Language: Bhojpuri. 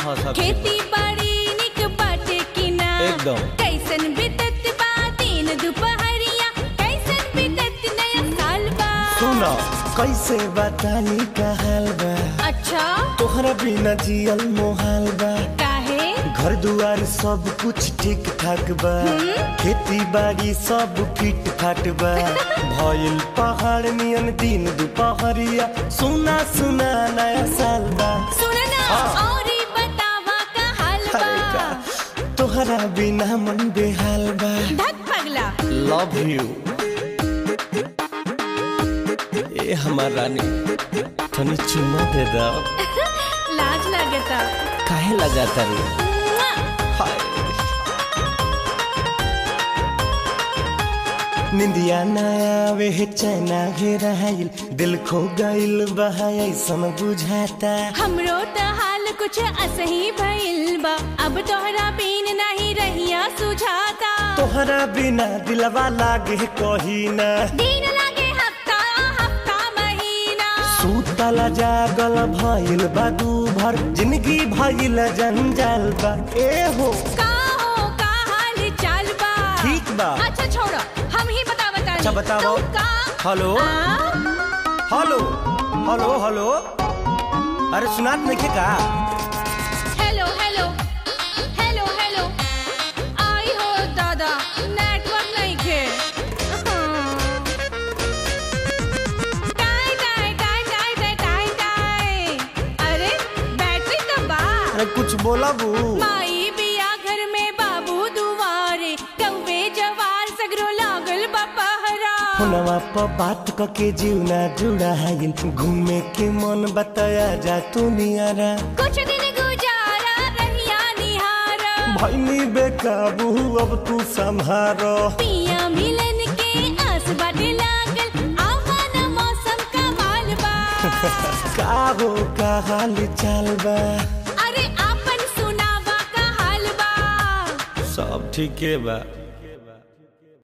सब खेती बाड़ी निक बाटे कि ना एकदम। कैसन बीतत बा दिन दुपहरिया कैसन बीतत नया साल बा सुनो कैसे बतानी का हाल बा अच्छा तोहरा बिना जियल मोहाल बा काहे घर दुआर सब कुछ ठीक ठाक बा खेती बाड़ी सब फिट फाट बा भइल पहाड़ नियन दिन दुपहरिया सुना सुना नया साल बा सुनना हाँ। और बतावा का हाल अरे बा का तोहरा बिना मन बेहाल बा धक पगला लव यू ए हमार रानी तनी चुम्मा दे दो लाज लगता काहे लगाता रे मुआ। हाय निंदिया ना आवे है चैना घेराइल दिल खो गइल बहा ऐसन बुझाता हमरो त हाल कुछ असही भइल बा अब तोहरा बिन नहीं रहिया सुझाता तोहरा बिना दिलवा लागे कही ना दिन लागे हफ्ता हफ्ता महीना सूतला जागल भइल बा दू भर जिंदगी भइल जंजाल बा ए हो का हो का हाल चाल बा ठीक बा। अच्छा छोड़ो हम ही बता बता अच्छा, बताओ। का हेलो आ? हेलो हेलो हेलो अरे सुनात नहीं का हेलो हेलो हेलो हेलो आई हो दादा नेटवर्क नहीं खे टाई टाई टाई टाई टाई टाई टाई अरे बैटरी तो बा अरे कुछ बोला बू माई बिया घर में बाबू दुआरे कौवे जवार सगरो लागल बपहरा फोनवा पर बात क के जीवना जुड़ा है घूमे के मन बताया जा तू नियारा कुछ दिन गुजारा रहिया निहारा भैनी बेकाबू अब तू संभारो पिया मिलन के आस बाटे लागल आवान मौसम का माल बा का हो का हाल चाल बा अरे आपन सुनावा का हाल बा सब ठीके बा